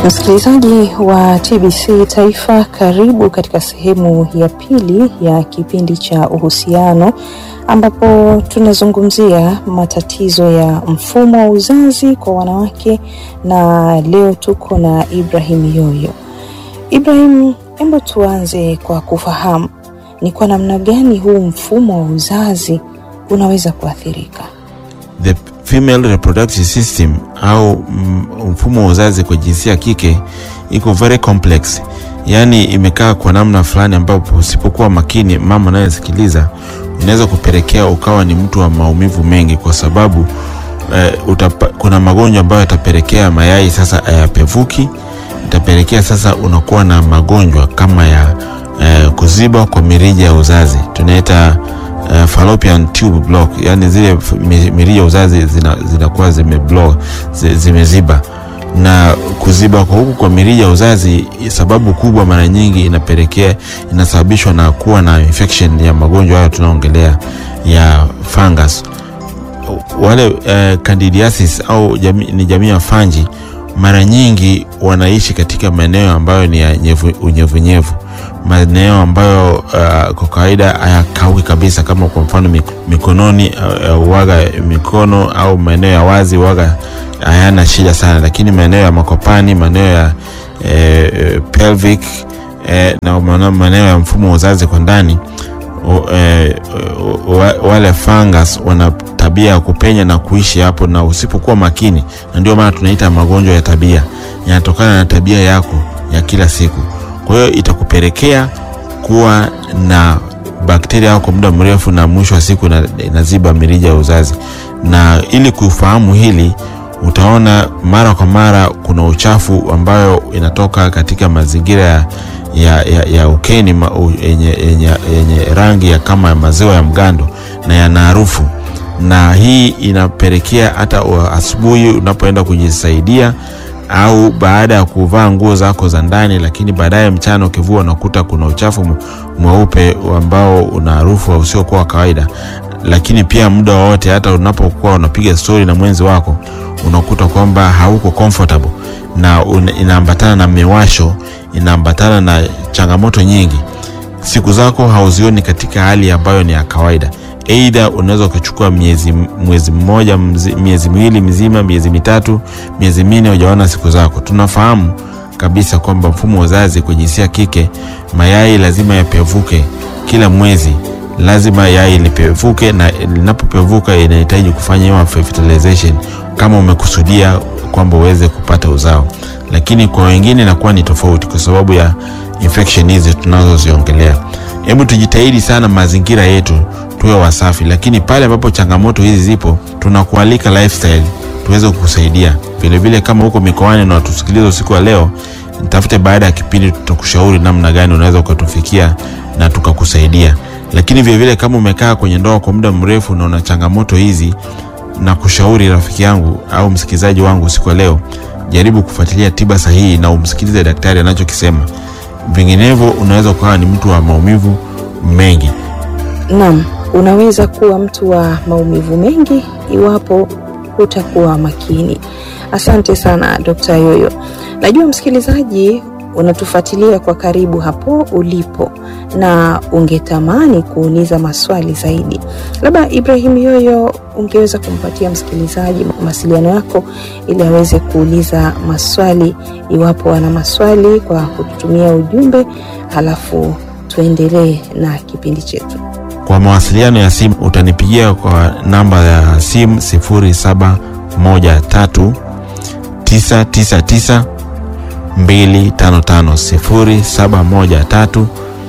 Msikilizaji wa TBC Taifa, karibu katika sehemu ya pili ya kipindi cha uhusiano, ambapo tunazungumzia matatizo ya mfumo wa uzazi kwa wanawake, na leo tuko na Ibrahim Yoyo. Ibrahim, hebu tuanze kwa kufahamu ni kwa namna gani huu mfumo wa uzazi unaweza kuathirika. The female reproductive system au mfumo wa uzazi kwa jinsia ya kike iko very complex, yaani imekaa kwa namna fulani ambapo usipokuwa makini, mama anayesikiliza, unaweza kupelekea ukawa ni mtu wa maumivu mengi, kwa sababu eh, utapa, kuna magonjwa ambayo yatapelekea mayai sasa hayapevuki, itapelekea sasa unakuwa na magonjwa kama ya eh, kuziba kwa mirija ya uzazi tunaita Uh, fallopian tube block, yani zile mirija ya uzazi zinakuwa zina zime block, zimeziba. Na kuziba kwa huku kwa mirija ya uzazi, sababu kubwa mara nyingi inapelekea inasababishwa na kuwa na infection ya magonjwa hayo tunaongelea ya fungus. Wale uh, candidiasis au jami, ni jamii ya fanji, mara nyingi wanaishi katika maeneo ambayo ni ya unyevunyevu maeneo ambayo uh, kwa kawaida hayakaui kabisa, kama kwa mfano mikononi uh, waga mikono au maeneo ya wazi waga hayana shida sana, lakini maeneo ya makopani, maeneo ya eh, pelvic eh, na maeneo ya mfumo wa uzazi kwa ndani eh, wale fungus wana tabia ya kupenya na kuishi hapo, na usipokuwa makini, na ndio maana tunaita magonjwa ya tabia, yanatokana na tabia yako ya kila siku kwa hiyo itakupelekea kuwa na bakteria kwa muda mrefu, na mwisho wa siku inaziba mirija ya uzazi. Na ili kufahamu hili, utaona mara kwa mara kuna uchafu ambayo inatoka katika mazingira ya, ya, ya, ya ukeni yenye rangi ya kama maziwa ya mgando na yana harufu, na hii inapelekea hata asubuhi unapoenda kujisaidia au baada ya kuvaa nguo zako za ndani, lakini baadaye mchana ukivua unakuta kuna uchafu mweupe ambao una harufu usiokuwa wa kawaida. Lakini pia muda wowote, hata unapokuwa unapiga stori na mwenzi wako, unakuta kwamba hauko comfortable na inaambatana na miwasho, inaambatana na changamoto nyingi. Siku zako hauzioni katika hali ambayo ni ya kawaida. Aidha, unaweza ukachukua miezi mwezi mmoja mzi, miezi miwili mizima, miezi mitatu, miezi minne hujaona siku zako. Tunafahamu kabisa kwamba mfumo wa uzazi kwa jinsia kike, mayai lazima yapevuke kila mwezi, lazima yai lipevuke, na linapopevuka inahitaji kufanya fertilization kama umekusudia kwamba uweze kupata uzao, lakini kwa wengine inakuwa ni tofauti kwa sababu ya infection hizi tunazoziongelea. Hebu tujitahidi sana mazingira yetu tuwe wasafi, lakini pale ambapo changamoto hizi zipo, tunakualika lifestyle tuweze kukusaidia vilevile. Kama huko mikoani na watusikiliza usiku wa leo, nitafute baada ya kipindi, tutakushauri namna gani unaweza ukatufikia na tukakusaidia. Lakini vilevile kama umekaa kwenye ndoa kwa muda mrefu na una changamoto hizi, na kushauri rafiki yangu au msikilizaji wangu usiku wa leo, jaribu kufuatilia tiba sahihi na umsikilize daktari anachokisema, vinginevyo unaweza ukawa ni mtu wa maumivu mengi. Naam, unaweza kuwa mtu wa maumivu mengi iwapo hutakuwa makini. Asante sana Dr. Yoyo. Najua msikilizaji unatufuatilia kwa karibu hapo ulipo na ungetamani kuuliza maswali zaidi. Labda Ibrahim Yoyo, ungeweza kumpatia msikilizaji mawasiliano yako ili aweze kuuliza maswali iwapo ana maswali kwa kututumia ujumbe, halafu tuendelee na kipindi chetu. Kwa mawasiliano ya simu utanipigia kwa namba ya simu 0713 999 255 0713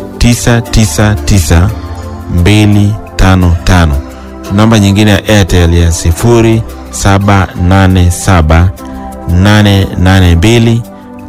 999 255. Namba nyingine ya Airtel ya 0787 882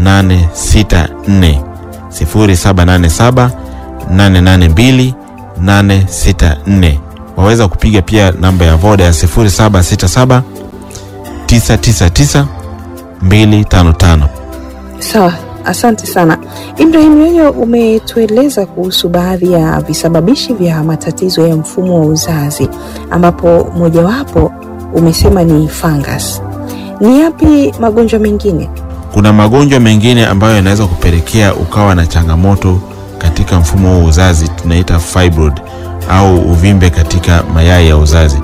864 0787 882 864. Waweza kupiga pia namba ya Voda ya 0767 999 255. Sawa, asante sana Ibrahim Yoyo, umetueleza kuhusu baadhi ya visababishi vya matatizo ya mfumo wa uzazi, ambapo mojawapo umesema ni fungus. Ni yapi magonjwa mengine? kuna magonjwa mengine ambayo yanaweza kupelekea ukawa na changamoto katika mfumo wa uzazi, tunaita fibroid au uvimbe katika mayai ya uzazi,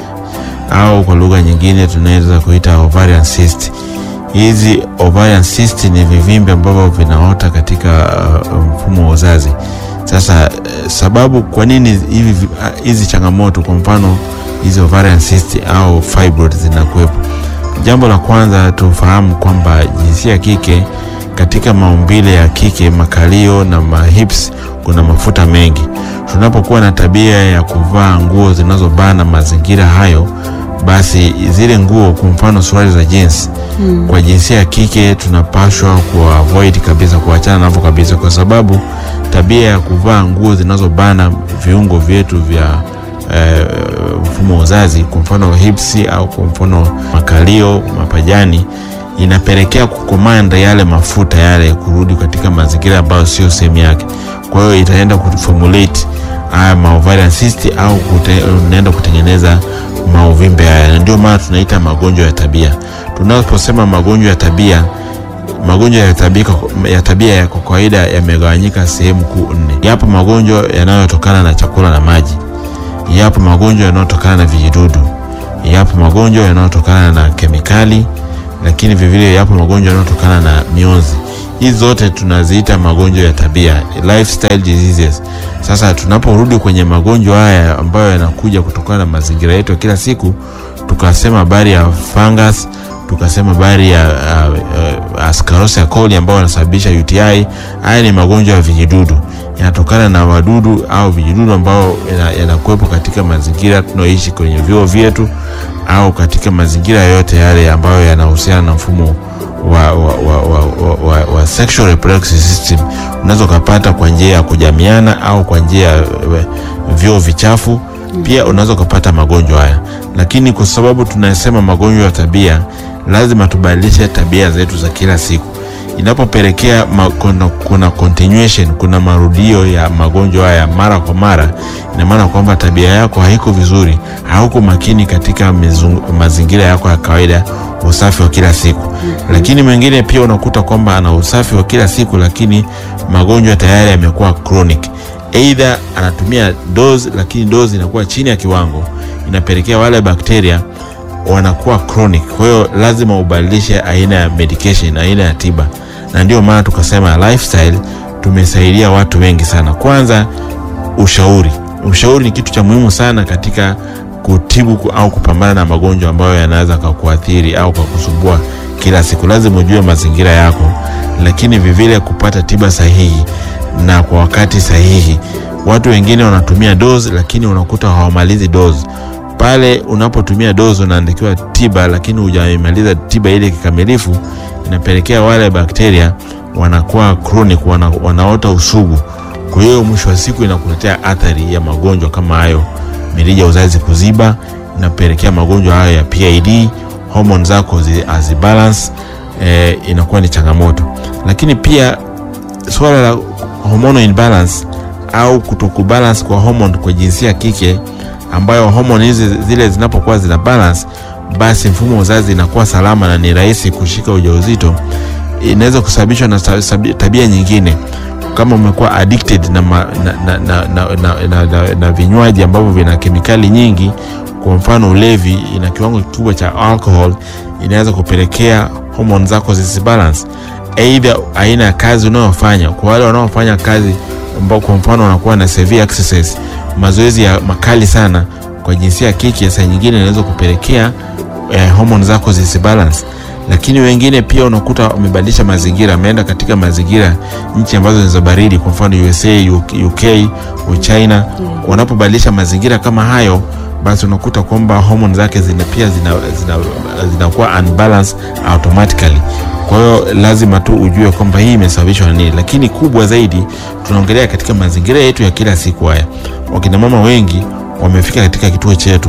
au kwa lugha nyingine tunaweza kuita ovarian cyst. Hizi ovarian cyst ni vivimbe ambavyo vinaota katika uh, mfumo wa uzazi. Sasa uh, sababu kwa nini hivi uh, hizi changamoto, kwa mfano hizi ovarian cyst au fibroid zinakuwepo? Jambo la kwanza tufahamu kwamba jinsia ya kike katika maumbile ya kike, makalio na mahips, kuna mafuta mengi. Tunapokuwa na tabia ya kuvaa nguo zinazobana mazingira hayo, basi zile nguo, kwa mfano suruali za jeans hmm, kwa jinsia ya kike tunapashwa kuavoid kabisa, kuachana navyo kabisa, kwa sababu tabia ya kuvaa nguo zinazobana viungo vyetu vya eh, mfumo wa uzazi, kwa mfano hips au kwa mfano makalio, mapajani inapelekea kukomanda yale mafuta yale kurudi katika mazingira ambayo sio sehemu yake. Kwa hiyo itaenda kuformulate haya maovarian cyst au unaenda kutengeneza mauvimbe haya, na ndio maana tunaita magonjwa ya tabia. Tunaposema magonjwa ya tabia, magonjwa ya tabia ya tabia ya kwa kawaida yamegawanyika sehemu kuu nne. Yapo magonjwa yanayotokana na chakula na maji, yapo magonjwa yanayotokana na vijidudu, yapo magonjwa yanayotokana na kemikali lakini vivile yapo magonjwa yanayotokana na mionzi. Hizi zote tunaziita magonjwa ya tabia, lifestyle diseases. Sasa tunaporudi kwenye magonjwa haya ambayo yanakuja kutokana na mazingira yetu ya kila siku, tukasema habari ya fungus, tukasema habari ya uh, uh, Ascarosia coli ambayo yanasababisha UTI. Haya ni magonjwa ya vijidudu, yanatokana na wadudu au vijidudu ambao yanakuwepo katika mazingira tunaoishi kwenye vyoo vyetu au katika mazingira yote yale ambayo yanahusiana na mfumo wa, wa, wa, wa, wa, wa, wa sexual reproductive system. Unaweza ukapata kwa njia ya kujamiana au kwa njia ya vyoo vichafu, pia unaweza ukapata magonjwa haya. Lakini kwa sababu tunasema magonjwa ya tabia, lazima tubadilishe tabia zetu za kila siku. Inapopelekea kuna, kuna continuation, kuna marudio ya magonjwa haya mara kwa mara, ina maana kwamba tabia yako haiko vizuri, hauko makini katika mizungu, mazingira yako ya kawaida, usafi wa kila siku. mm -hmm. Lakini mwingine pia unakuta kwamba ana usafi wa kila siku, lakini magonjwa tayari yamekuwa chronic, either anatumia dose, lakini dose inakuwa chini ya kiwango, inapelekea wale bakteria wanakuwa chronic. Kwa hiyo lazima ubadilishe aina ya medication, aina ya tiba, na ndio maana tukasema lifestyle tumesaidia watu wengi sana. Kwanza ushauri, ushauri ni kitu cha muhimu sana katika kutibu au kupambana na magonjwa ambayo yanaweza kukuathiri au kukusumbua kila siku. Lazima ujue mazingira yako, lakini vivile kupata tiba sahihi na kwa wakati sahihi. Watu wengine wanatumia dose, lakini unakuta hawamalizi dose pale unapotumia dozi unaandikiwa tiba, lakini hujamaliza tiba ile kikamilifu, inapelekea wale bakteria wanakuwa chronic, wana, wanaota usugu. Kwa hiyo mwisho wa siku inakuletea athari ya magonjwa kama hayo, mirija ya uzazi kuziba, inapelekea magonjwa hayo ya PID, hormone zako hazibalance, eh, inakuwa ni changamoto. Lakini pia swala la hormonal imbalance au kutokubalance kwa hormone kwa jinsia ya kike ambayo homoni hizi zile zinapokuwa zina balance, basi mfumo wa uzazi inakuwa salama na ni rahisi kushika ujauzito. Inaweza kusababishwa na tabia nyingine, kama umekuwa addicted na, ma, na, na, na, na, na, na, na, na vinywaji ambavyo vina kemikali nyingi. Kwa mfano ulevi, ina kiwango kikubwa cha alcohol, inaweza kupelekea homoni zako zisibalance. Aidha aina ya kazi unayofanya, kwa wale wanaofanya kazi ambao kwa mfano wanakuwa na severe exercise mazoezi ya makali sana kwa jinsia ya kike, saa nyingine inaweza kupelekea eh, homoni zako zisibalance. Lakini wengine pia unakuta wamebadilisha mazingira, ameenda katika mazingira nchi ambazo ni za baridi, kwa mfano USA, UK, China. Wanapobadilisha mazingira kama hayo, basi unakuta kwamba homoni zake zina pia zinakuwa zina, zina unbalance automatically. Kwa hiyo lazima tu ujue kwamba hii imesababishwa na nini, lakini kubwa zaidi tunaongelea katika mazingira yetu ya kila siku. Haya, wakina mama wengi wamefika katika kituo chetu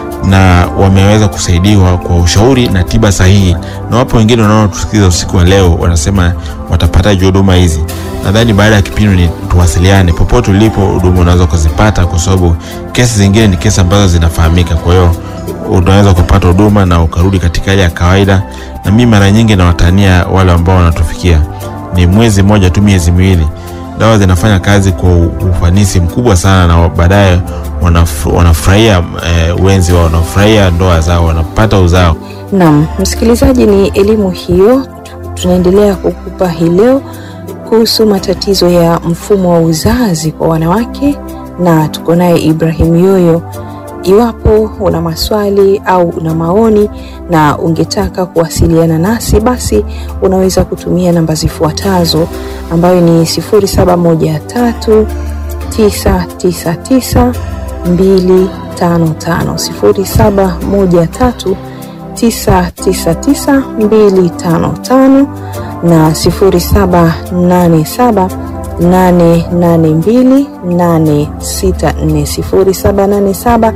na wameweza kusaidiwa kwa ushauri na tiba sahihi, na wapo wengine wanaotusikiliza usiku wa leo wanasema watapataje huduma hizi. Nadhani baada ya kipindi ni tuwasiliane, popote ulipo huduma unaweza kuzipata, kwa sababu kesi zingine ni kesi ambazo zinafahamika. Kwa hiyo unaweza kupata huduma na ukarudi katika hali ya kawaida. Na mimi mara nyingi nawatania wale ambao wanatufikia, ni mwezi mmoja tu, miezi miwili, dawa zinafanya kazi kwa ufanisi mkubwa sana, na baadaye wanaf- wanafurahia eh, wenzi wao, wanafurahia ndoa zao, wanapata uzao. Naam, msikilizaji, ni elimu hiyo tunaendelea kukupa hii leo kuhusu matatizo ya mfumo wa uzazi kwa wanawake, na tuko naye Ibrahim Yoyo. Iwapo una maswali au una maoni na ungetaka kuwasiliana nasi, basi unaweza kutumia namba zifuatazo ambayo ni 0713 999 255 0713 999255 na 0787 882 864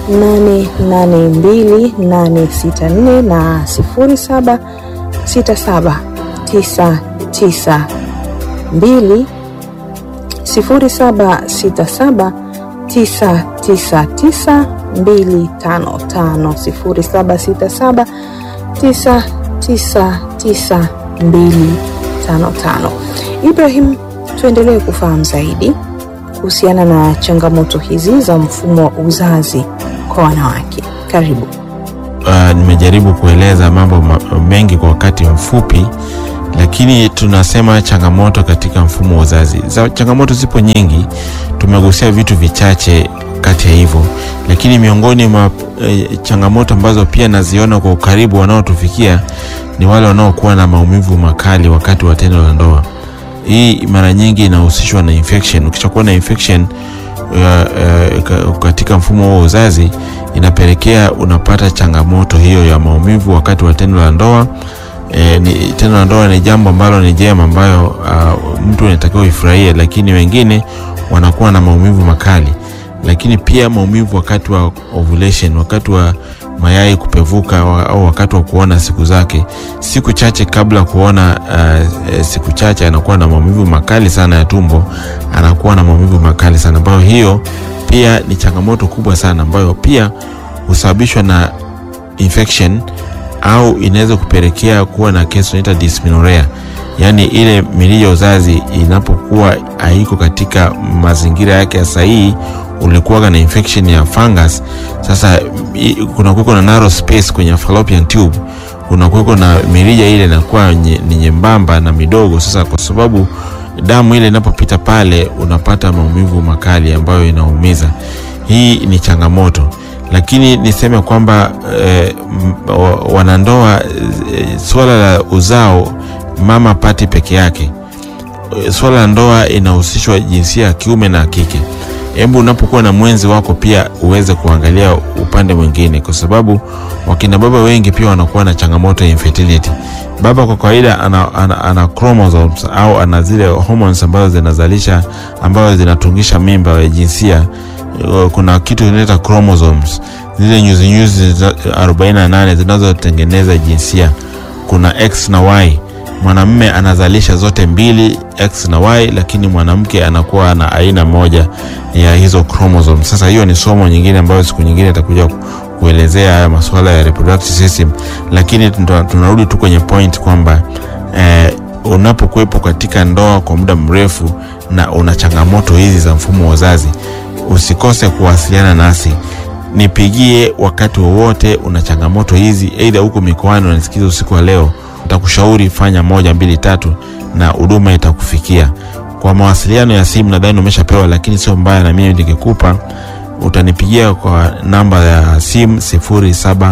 0787 882 na 0767 992 0767 999 255 0767 999 255. Ibrahim, tuendelee kufahamu zaidi kuhusiana na changamoto hizi za mfumo wa uzazi kwa wanawake. Karibu. Uh, nimejaribu kueleza mambo ma- mengi kwa wakati mfupi, lakini tunasema changamoto katika mfumo wa uzazi. Za changamoto zipo nyingi, tumegusia vitu vichache kati ya hivyo, lakini miongoni mwa e, changamoto ambazo pia naziona kwa ukaribu wanaotufikia ni wale wanaokuwa na maumivu makali wakati wa tendo la ndoa. Hii mara nyingi inahusishwa na infection. Ukishakuwa na infection uh, uh, katika mfumo wa uzazi inapelekea unapata changamoto hiyo ya maumivu wakati wa tendo la ndoa. E, ni, tendo la ndoa ni jambo ambalo ni jema ambayo uh, mtu anatakiwa ifurahie, lakini wengine wanakuwa na maumivu makali, lakini pia maumivu wakati wa ovulation, wakati wa mayai kupevuka wa, au wakati wa kuona siku zake, siku chache kabla kuona uh, siku chache anakuwa na maumivu makali sana ya tumbo, anakuwa na maumivu makali sana ambayo hiyo pia ni changamoto kubwa sana ambayo pia husababishwa na infection au inaweza kupelekea kuwa na kesi tunaita dysmenorrhea, yaani ile mirija ya uzazi inapokuwa haiko katika mazingira yake ya sahihi, ulikuwaga na infection ya fungus. Sasa i- kuna kuweko na narrow space kwenye fallopian tube, kuna kuweko na mirija ile inakuwa nye- ni nyembamba na midogo. Sasa kwa sababu damu ile inapopita pale, unapata maumivu makali ambayo inaumiza. Hii ni changamoto lakini niseme kwamba eh, m- wa- wanandoa eh, swala la uzao mama pati peke yake. Eh, Swala la ndoa inahusishwa jinsia ya kiume na kike. Hebu unapokuwa na mwenzi wako pia uweze kuangalia upande mwingine, kwa sababu wakina baba wengi pia wanakuwa na changamoto ya infertility. Baba kwa kawaida ana, ana, ana chromosomes au ana zile hormones ambazo zinazalisha ambazo zinatungisha mimba ya jinsia Uh, kuna kitu inaita chromosomes zile nyuzinyuzi za- 48 zinazotengeneza jinsia. Kuna X na Y. Mwanamume anazalisha zote mbili X na Y, lakini mwanamke anakuwa na aina moja ya hizo chromosomes. Sasa hiyo ni somo nyingine ambayo siku nyingine itakuja ku- kuelezea haya masuala ya reproductive system, lakini tuna- tunarudi tu kwenye point kwamba eh, unapokuwepo katika ndoa kwa muda mrefu na una changamoto hizi za mfumo wa uzazi usikose kuwasiliana nasi nipigie wakati wowote una changamoto hizi eidha huko mikoani unanisikiza usiku wa leo nitakushauri fanya moja mbili tatu na huduma itakufikia kwa mawasiliano ya simu nadhani umeshapewa lakini sio mbaya na mimi nikikupa utanipigia kwa namba ya simu 0713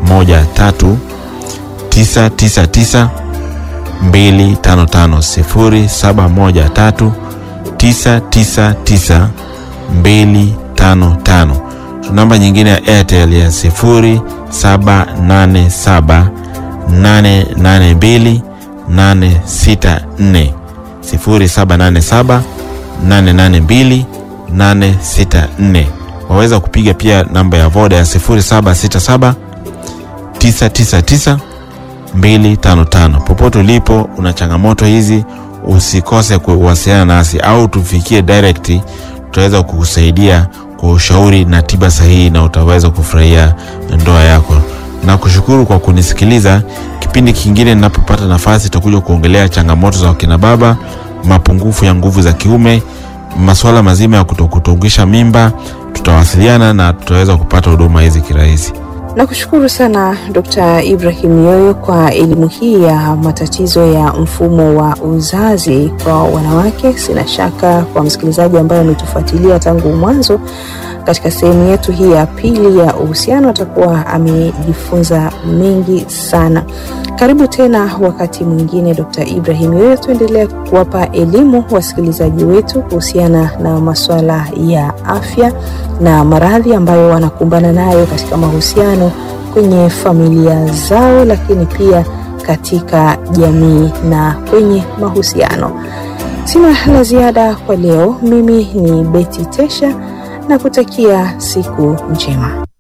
999 255 0713 999 255. Namba nyingine ya Airtel ya 0787 882 864 0787 882 864. Waweza kupiga pia namba ya Voda ya 0767 999 255. Popote ulipo una changamoto hizi, usikose kuwasiliana nasi au tufikie direct, tutaweza kukusaidia kwa ushauri na tiba sahihi, na utaweza kufurahia ndoa yako. Na kushukuru kwa kunisikiliza. Kipindi kingine ninapopata nafasi, tutakuja kuongelea changamoto za wakina baba, mapungufu ya nguvu za kiume, masuala mazima ya kutokutungisha mimba. Tutawasiliana na tutaweza kupata huduma hizi kirahisi. Nakushukuru sana Dr. Ibrahim Yoyo kwa elimu hii ya matatizo ya mfumo wa uzazi kwa wanawake. Sina shaka kwa msikilizaji ambaye ametufuatilia tangu mwanzo katika sehemu yetu hii ya pili ya uhusiano atakuwa amejifunza mengi sana. Karibu tena wakati mwingine, Dr. Ibrahim Yoyo, tuendelea kuwapa elimu wasikilizaji wetu kuhusiana na masuala ya afya na maradhi ambayo wanakumbana nayo katika mahusiano kwenye familia zao, lakini pia katika jamii na kwenye mahusiano. Sina la ziada kwa leo. Mimi ni Beti Tesha na kutakia siku njema.